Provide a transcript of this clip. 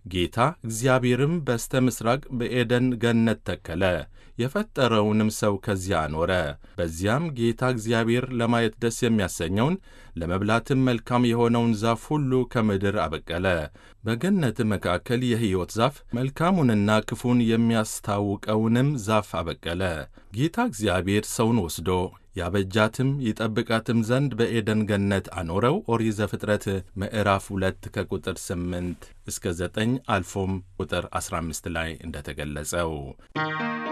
ጌታ እግዚአብሔርም በስተ ምሥራቅ በኤደን ገነት ተከለ፣ የፈጠረውንም ሰው ከዚያ አኖረ። በዚያም ጌታ እግዚአብሔር ለማየት ደስ የሚያሰኘውን ለመብላትም መልካም የሆነውን ዛፍ ሁሉ ከምድር አበቀለ። በገነት መካከል የሕይወት ዛፍ መልካሙንና ክፉን የሚያስታውቀውንም ዛፍ አበቀለ። ጌታ እግዚአብሔር ሰውን ወስዶ ያበጃትም ይጠብቃትም ዘንድ በኤደን ገነት አኖረው። ኦሪት ዘፍጥረት ምዕራፍ ሁለት ከቁጥር ስምንት እስከ ዘጠኝ አልፎም ቁጥር አስራ አምስት ላይ እንደተገለጸው